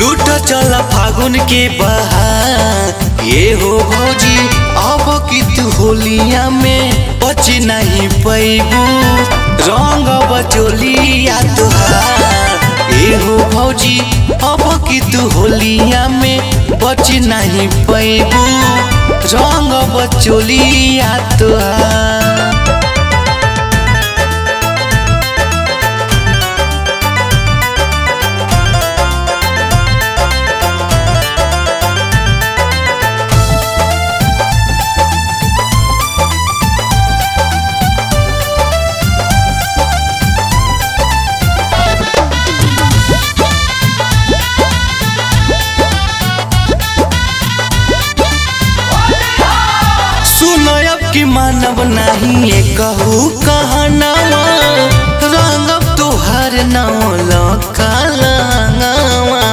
लूट चल फागुन के बहार ये हो भौजी अब की तू होलिया में बच नहीं पैबू रंग बचोलिया तुहार ये हो भौजी अब की तू होलिया में बच नहीं पैबू रंग बचोलिया तुहार सुनब कि मानव नहीं ये कहू कहनावा रंगब तोहर नाव लकालावा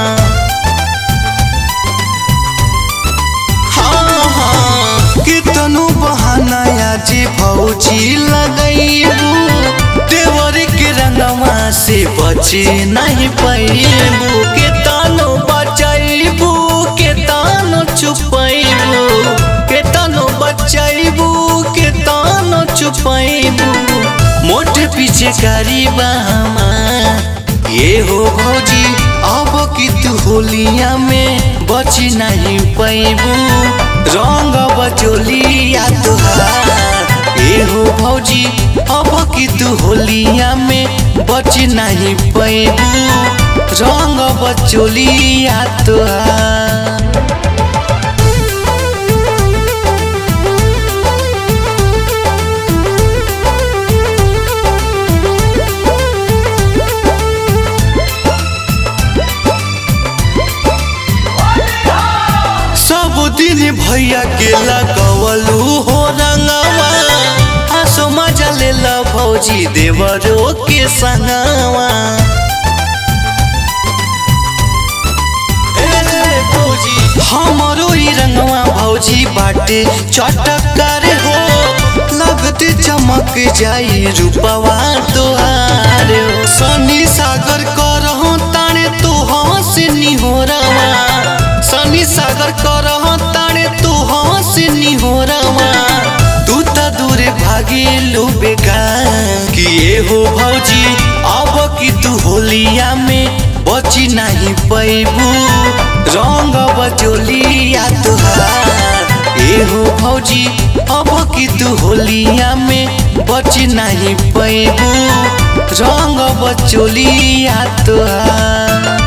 हाँ हाँ कितनो बहाना जी भौजी लगैबू देवर के रंगवा से बचे नहीं पैबू के तानो बचैबू के तानो छुपैबू के तानो बचैबू के तानो छुपैबू मोटे पीछे गरीबा ये हो भौजी अब की तू होलिया में बच नहीं पैबू रंग बचोलिया तुहार ये हो भौजी अब की तू होलिया में बच नहीं पैबू रंग बचोलिया तुहार सब दिन भैया के लगवलू हो रंगवा हंसो मजा ले ला भौजी देवरो के संगवा ए भौजी हमरो ई रंगवा भौजी बाटे चटकार हो लगते चमक जाई रूपवा तोहार हो। सनी सागर करहो ताने तो हंस निहोरवा सनी सागर करह ताने तू हंस निहोरवा तू त दूरे भागेलू बेकार कि ये हो भौजी अब की तू होलिया में बची नहीं पैबू रंग बचोलिया तुहार ये हो भौजी अब की तू होलिया में बच नहीं पैबू रंग बचोलिया तुहार